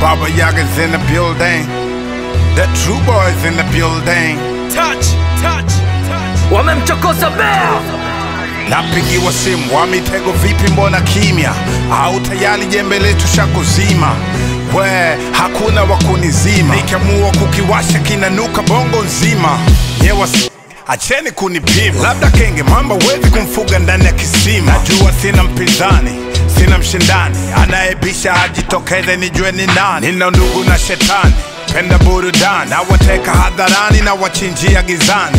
Baba Yaga's in the building. The true boys in the building. touch, touch, touch. wamemchokoza bea Napigiwa simu wa mitego, vipi, mbona kimya? Au tayari jembe letu shakuzima? We, hakuna wa kunizima, nikiamua kukiwasha kinanuka bongo nzima. Nyewa si- acheni kunipima, labda kenge mamba wezi kumfuga ndani ya kisima. Najua sina mpinzani sina mshindani anayebisha ajitokeze nijue ni nani. Nina ndugu na shetani, penda burudani, nawateka hadharani na wachinjia gizani.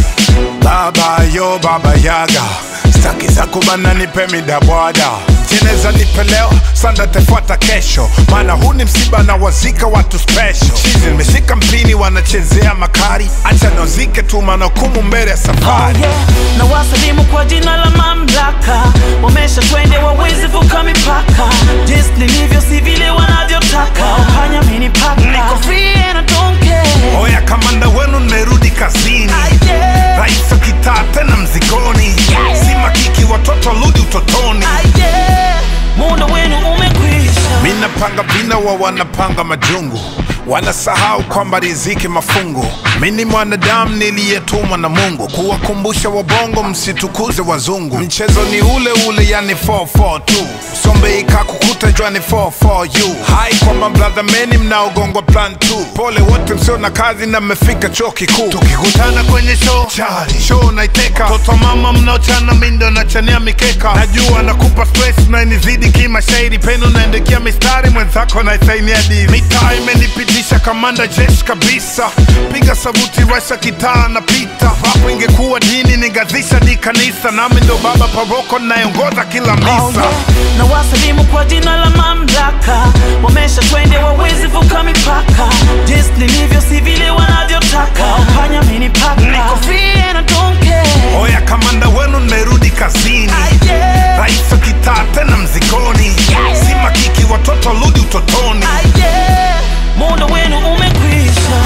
Baba yo baba yaga, staki za kubana, nipe midabwada jeneza nipe leo, sanda tefuata kesho, maana huu ni msiba na wazika watu special. Chizi nimeshika mpini, wanachezea makari, acha nozike tu, maana hukumu mbele ya Oh safari. yeah. na wasalimu kwa jina la mamlaka, wamesha twende wawezi vuka mipaka, jinsi nilivyo si vile wanavyotaka, hanya mini paka, niko free and I don't care. Oya, kamanda wenu nimerudi kazini, Ah, yeah. rais wa kitaa tena mzigoni, si makiki, watoto rudi utotoni. Ah, yeah. muda wenu umekwisha. Mi napanga vina wa wanapanga majungu, wanasahau kwamba riziki mafungu. Mi ni mwanadamu niliyetumwa na Mungu kuwakumbusha wabongo msitukuze wazungu. Mchezo ni ule ule, yani 442 sombe ikakukuta jwani 44u hai kwa mabradha meni mnaogongwa plan 2 pole wote msio na kazi na mmefika chuo kikuu tukikutana kwenye show chali show naiteka toto mama mnaochana mindo nachania mikeka najua nakupa stress na inizidi kimashairi peno naendekia mistari mwenzako naisainia dili mitaa imenipitisha kamanda jeshi kabisa piga sabuti rasha kitaa na pita hapo ingekuwa dini ningazisha di kanisa nami ndo baba paroko nayeongoza kila Oh, misa yeah. na wasalimu kwa jina la mamlaka, wamesha twende wawezi vuka mipaka, jinsi nilivyo si vile wanavyotaka, hanya mini paka, niko free and I don't care. Oya, kamanda wenu nimerudi kazini, Ah, yeah. rais wa kitaa tena mzigoni, si makiki, watoto rudi utotoni. Ah, yeah. muda wenu umekwisha.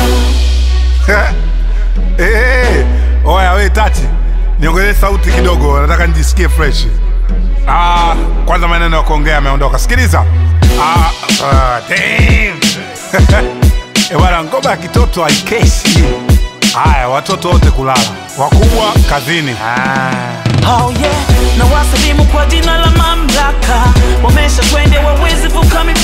hey, oya we Tati, niongezee sauti kidogo, nataka nijisikie fresh. Ah, kwanza maneno ya kuongea yameondoka. Sikiliza. Ah, ah, damn. Eh, bwana, ngoma ya kitoto haikeshi. Haya, watoto wote kulala, wakubwa kazini. Ah. Oh yeah, na wasalimu kwa jina la mamlaka, wamesha twende wawezi vuka mipaka